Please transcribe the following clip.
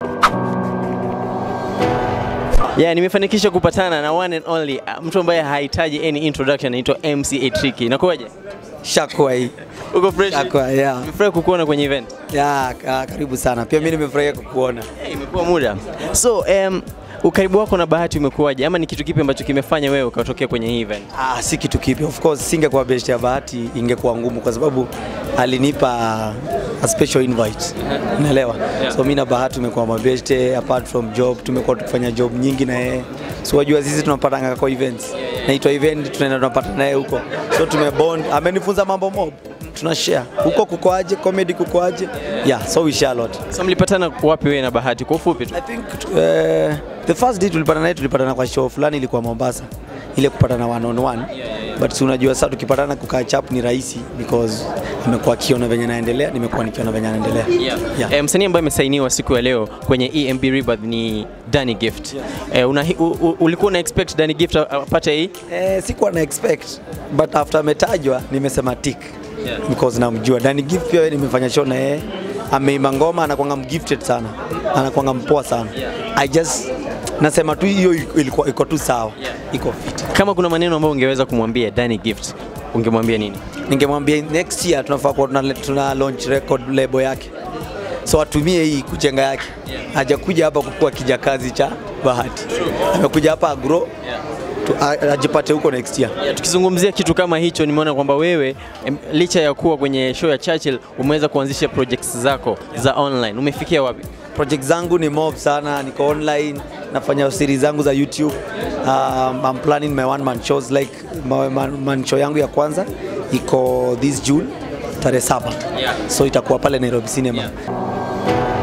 Yeah, nimefanikisha kupatana na one and only uh, mtu ambaye hahitaji any introduction anaitwa MC Tricky. Inakuwaje? Shakwa hii. Uko fresh? Shakwa, yeah. Nimefurahi kukuona kwenye event. Yeah, ka- karibu sana. Pia mimi nimefurahia kukuona. Hey, imekuwa muda. So, um, ukaribu wako na Bahati umekuwaje ama ni kitu kipi ambacho kimefanya wewe ukatokea kwenye hii event? Ah, si kitu kipya. Of course singekuwa best ya Bahati ingekuwa ngumu kwa sababu alinipa a special invite. Unaelewa? Yeah. So mimi na Bahati tumekuwa mabeste apart from job, tumekuwa tukifanya job nyingi na yeye. So wajua sisi tunapatanga kwa events. Naitwa event tunaenda tunapata naye huko. So tumebond. Amenifunza mambo mob. Tuna share. Huko kuko aje, comedy kuko aje. Yeah, so we share a lot. So mlipatana wapi wewe na Bahati kwa ufupi tu? I think uh, the first day tulipata naye tulipatana kwa show fulani ilikuwa Mombasa, ile kupatana one on one but si unajua sasa tukipatana kukaa chap ni rahisi because amekuwa akiona venye naendelea, nimekuwa nikiona venye anaendelea. Yeah. Yeah. Eh, msanii ambaye amesainiwa siku ya leo kwenye EMB Rebirth ni Danny Gift. Eh, una, u, u, ulikuwa una expect Danny Gift a- apate hii? Eh, sikuwa na expect but after ametajwa nimesema tick Yeah. because namjua Danny Gift pia nimefanya show na yeye ameimba ngoma anakwanga mgifted sana anakwanga mpoa sana I just nasema tu hiyo ilikuwa iko tu sawa iko fit Kama kuna maneno ambayo ungeweza kumwambia Danny Gift, ungemwambia nini? ningemwambia next year tunafaa kuwa tuna, tuna launch record label yake so atumie hii kujenga yake hajakuja hapa kukuwa kijakazi cha bahati amekuja hapa agro tu, a- ajipate huko next year Yeah, tukizungumzia kitu kama hicho, nimeona kwamba wewe em, licha ya kuwa kwenye show ya Churchill umeweza kuanzisha projects zako za online. Umefikia wapi? project zangu ni mob sana niko online nafanya series zangu za youtube um, I'm planning my one man shows like my man, man show yangu ya kwanza iko this june tarehe saba Yeah. so itakuwa pale nairobi cinema